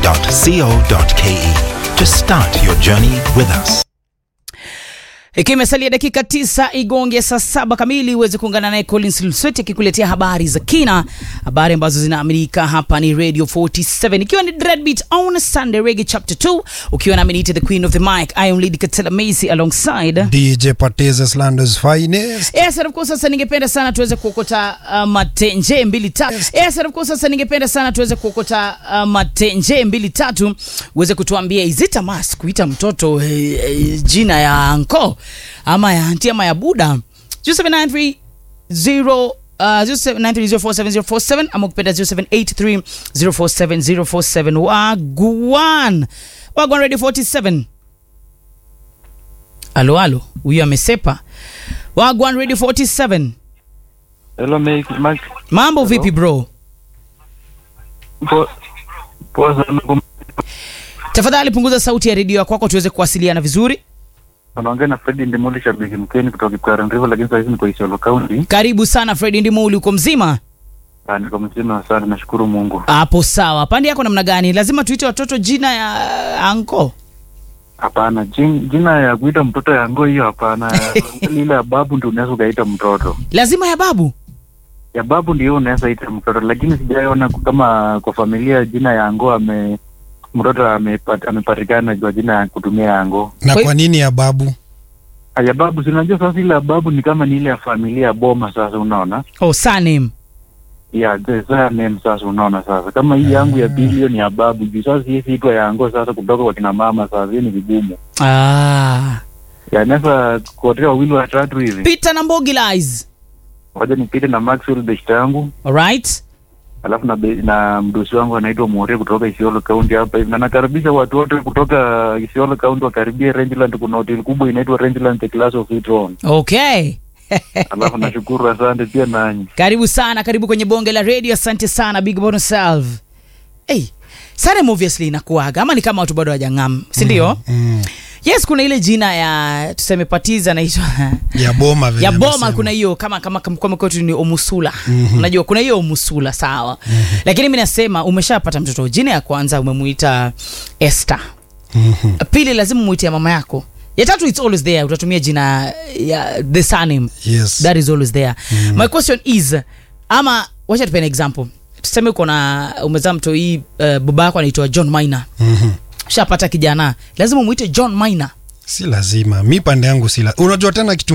radio47.co.ke to start your journey with us. Ikiwa imesalia dakika tisa igonge saa saba kamili uweze kuungana naye Collins Lusweti akikuletea habari za kina, habari ambazo zinaaminika hapa ni Radio 47 ikiwa ni Dreadbeat on Sunday Reggae Chapter 2 ukiwa na Minite the Queen of the Mic I am Lady Katela Macy alongside DJ Patezes Landers finest. Yes, and of course sasa ningependa sana tuweze kuokota uh, matenje mbili tatu. Yes, and of course sasa ningependa sana tuweze kuokota uh, matenje mbili tatu uweze kutuambia is it a must kuita mtoto eh, eh, jina ya anko ama ya anti ama ya buda 0793 0 uh, 0793047047 ama ukipenda 0783047047 wagwan wagwan radio 47 alo alo huyu amesepa wagwan radio 47 Hello, Mike. Mike. mambo vipi bro Po, poa sana. kum- tafadhali punguza sauti ya redio kwako tuweze kuwasiliana vizuri Unaongea na Fred Ndimuli, shabiki mkeni kutoka Kipkaren River, lakini sasa hivi niko Isiolo County. karibu sana fredi ndimuli uko mzima Ah, Niko mzima sana, nashukuru Mungu. hapo sawa pande yako namna gani lazima tuite watoto jina ya anko Hapana, jin- jina ya kuita mtoto yango hiyo hapana. Ile ya babu ndio unaweza ukaita mtoto, lazima ya babu ya babu ndio unaweza ita mtoto, lakini sijaona kama kwa familia jina ya ango ame mtoto amepat- amepatikana kwa jina ya kutumia yango. Na Kwa- kwa nini ya babu? Ah, Ya babu, si unajua sasa ile ya babu ni kama ni ile ya familia ya boma. Sasa unaona oh surname ya the surname sasa unaona sasa kama hii yangu ya pili hiyo ni ya babu juu sasa hii siitwa yango sasa kutoka kwa kina mama sasa hiyo ni vigumu ah. ya naweza kuotea wawili watatu hivi peter na mbogi lies waja nipite na Maxwell beshta yangu alright alafu na, be- na mdosi wangu anaitwa Moria kutoka Isiolo County hapa hivi na nakaribisha watu wote kutoka Isiolo County wakaribia Rangeland kuna hoteli kubwa inaitwa Rangeland the Class of Citron okay alafu nashukuru asante pia nanyi karibu sana karibu kwenye bonge la radio asante sana big bonus salve hey, surname obviously inakuaga ama ni kama watu bado wajang'am sindio Mm. yes kuna ile jina ya tuseme patiza naitwa Ya boma vile ya boma amesema. kuna hiyo kama kama kama kama kwetu ni omusula mm-hmm. unajua kuna hiyo omusula sawa mm-hmm. lakini mi nasema umeshapata mtoto jina ya kwanza umemuita Esther Mhm. pili lazima muite ya mama yako ya tatu it's always there utatumia jina ya the surname Yes. that is always there mm. my question is ama wacha tupene example tuseme uko na umezaa mto hii uh, baba yako anaitwa john minor Mhm. shapata kijana lazima umwite john minor Si lazima. Mi pande yangu si la. Unajua tena kitu